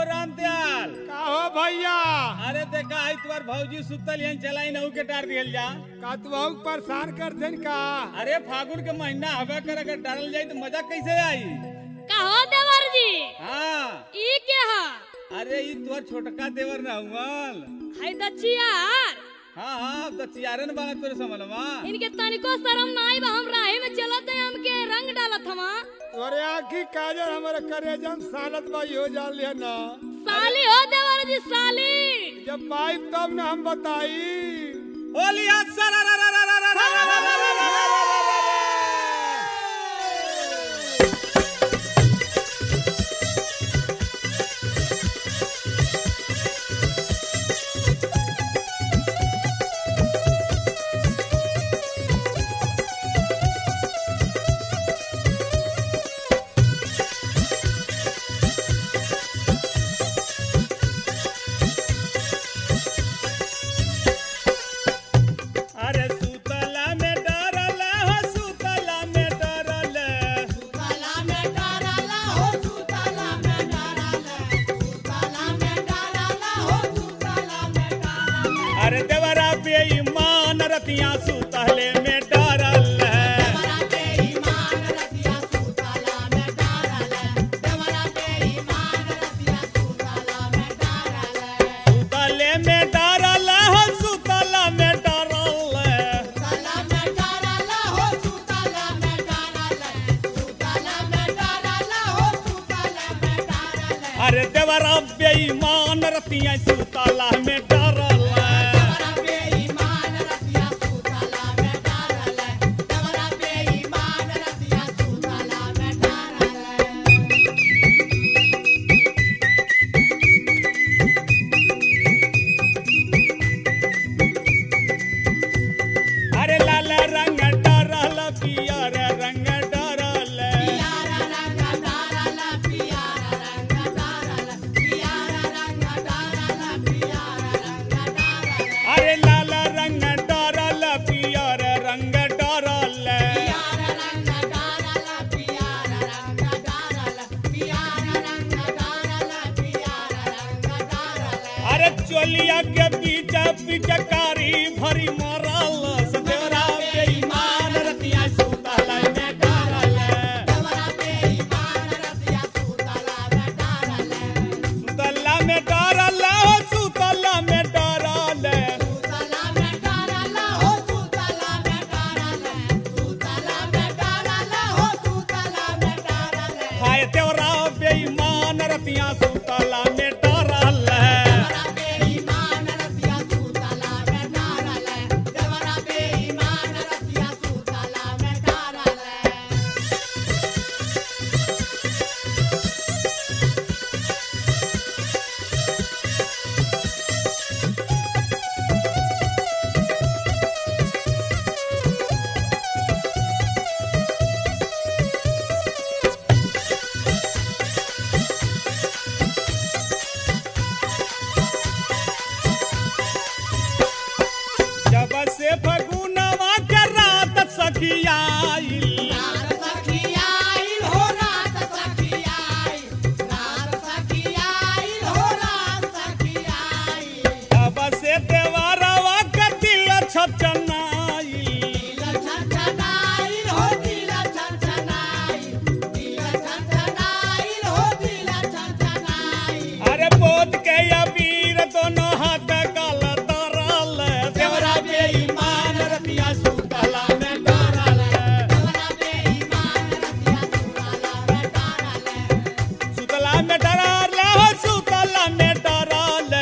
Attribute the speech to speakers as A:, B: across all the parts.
A: राम दयाल
B: का हो भैया
A: अरे देखा आई तुम्हार भौजी सुतल यहीं चलाई नहू के टार दियल जा
B: का तू बहुत परेशान कर देन का
A: अरे फागुन के महीना हवा कर अगर डालल जाई तो मजा कैसे आई
C: कहो देवर जी
A: हाँ
C: ई के हा
A: अरे ई तोहर छोटका देवर ना हुआल
C: है दचियार
A: हाँ हाँ अब तो चियारन बाना तोरे समलवा
C: इनके तनिको शरम नाई बा हम राही में चलत है हमके रंग डालत हवा
B: तोरे आखी काजर हमारे करेजम सालत बाई हो जा लिया ना
C: साली हो देवर जी साली
B: जब पाइप तब ना हम बताई
A: होली हाथ सरा रा रा रा रा रा रा रा रा रा रा रा रा रा रा। अरे सुतला में डरल हो सुतला में डरल अरे देवरा बेईमान रतिया सुतले में डरल सुतले में डरल हो सुतला में डरल अरे देवरा बेईमान रतिया सुतला में डरल अरे लाल रंग डरल पियर रंग डरल अरे लाल रंग डरल पियर रंग डरल अरे चोलिया के बीच पिचकारी भरी मरल सतेरा बेईमान रतिया सुतला में डरल सुतला में डरल हो सुतला में डरल हाय तेवरा बेईमान रतिया सुतला में डरल जब से फगुनवा के रात सखियाइल जब से देवरवा के दिल छचनाइल अरे बोध के अबीर दोनों हाथ गल तरल देवरा बेईमान रतिया सुतला में डरल सुतला में डरल हो सुतला में डरल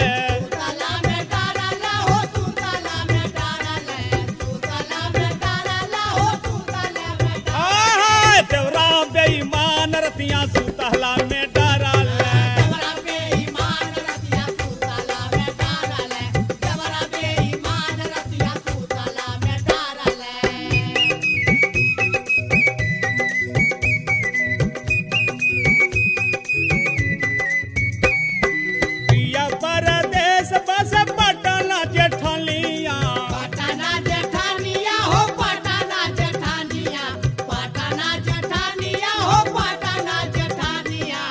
A: आहा देवरा बेईमान रतिया सुतला में डरल पिया परदेश बस पटना जेठलिया
D: पटना जेठानिया हो पटना जेठानिया पटना जेठानिया हो पटना जेठानिया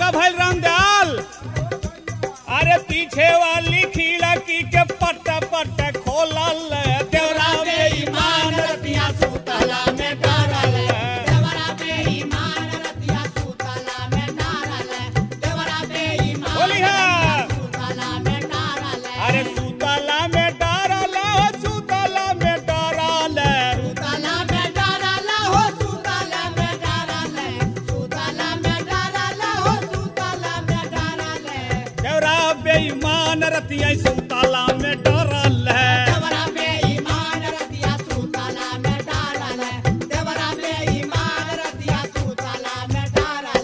A: का भइल रामदयाल अरे पीछे वाली खिड़की के पट पट खोलल देवरा बेईमान रतिया
D: सुतला में डरल देवरा बेईमान रतिया सुतला में डरल देवरा बेईमान
A: बोली हाँ
D: सुतला में डरल
A: अरे सुतला में डरल सुतला में डरल
D: सुतला में डरल हो सुतला में डरल सुतला में डरल हो सुतला में डरल
A: देवरा बेईमान रतिया सुतला में डरल
D: देवरा बेईमान रतिया सुतला में डरल देवरा बेईमान रतिया सुतला में डरल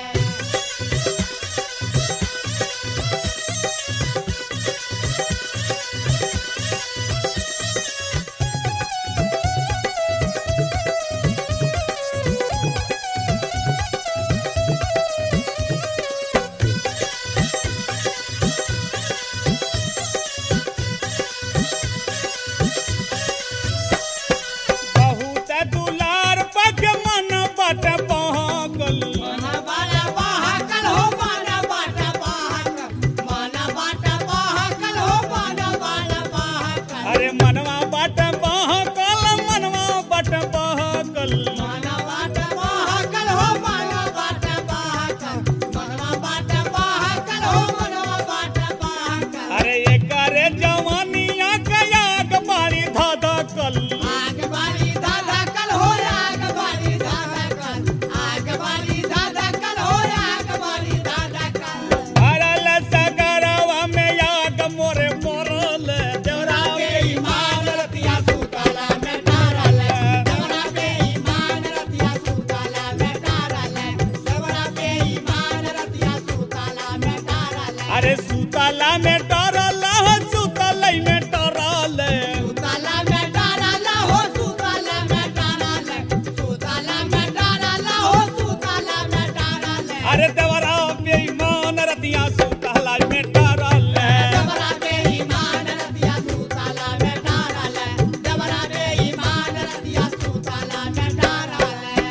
A: बहुत दुलार पग मन बट पहकल
D: मन बाटा बहकल हो मन बाटा बहकल मन बाटा बहकल हो मन बाटा बहकल
A: अरे मनवा बट बहकल मनवा बट बहकल
D: मन बाटा बहकल हो मन बाटा बहकल मनवा बाटा बहकल हो मनवा बाटा बहकल
A: अरे एकरे जवानिया कयाग बाड़ी धधकल
D: आग बारी धधकल हो आग बारी धधकल आग बारी धधकल हो आग बारी धधकल
A: भरल सगरवा में आग मोरे मोरल देवरा
D: बेईमान रतिया सुतला में डरल देवरा बेईमान रतिया सुतला में डरल देवरा बेईमान रतिया सुतला में डरल
A: अरे सुतला में डरल सुतलै में डरल
D: सुतला में डरल हो सुतला में डरल सुतला में डरल हो सुतला में डरल
A: अरे देवरा बेईमान रतिया सुतला में डरल
D: देवरा बेईमान रतिया सुतला में डरल देवरा बेईमान रतिया सुतला में डरल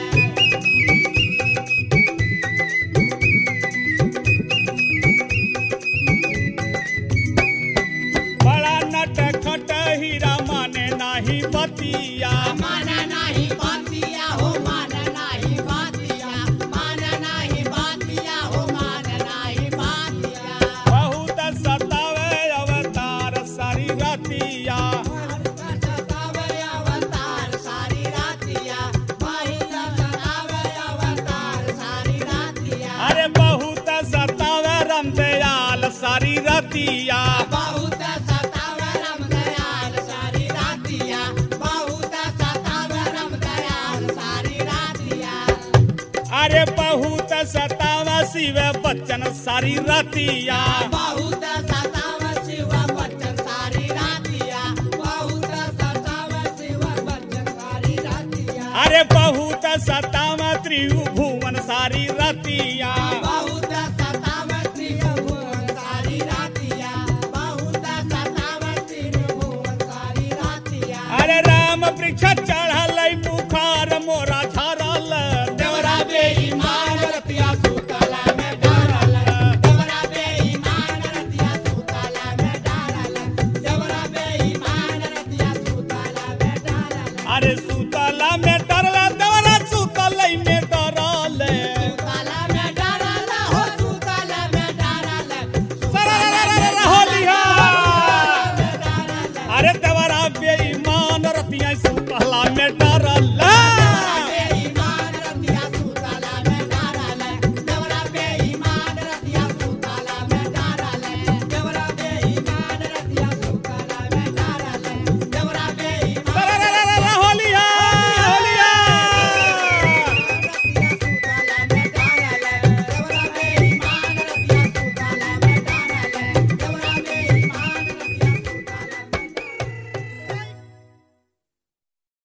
A: बड़ा नट खट हीरा माने नाही बतिया
D: माना नाही बातिया हो माना नाही बातिया माना नाही बातिया हो माना नाही बातिया
A: बहुत सतावे अवतार सारी रतिया
D: सतावे अवतार सारी रातिया महिला सतावे अवतार सारी रातिया
A: अरे बहुत सतावे रामदयाल सारी रतिया
D: बहुत सतावे राम दयाल सारी रातिया बहुत सतावे राम दयाल सारी रातिया
A: अरे बहुत सतावा शिव बच्चन सारी रतिया
D: बहुत सतावे शिव बच्चन सारी रातिया बहुत सतावे शिव बच्चन सारी रातिया
A: अरे बहुत सतावा त्रिभुवन सारी रतिया
D: बहुत सतावे त्रिभुवन सारी रातिया बहुत सतावे त्रिभुवन सारी रातिया
A: अरे राम वृक्ष चढ़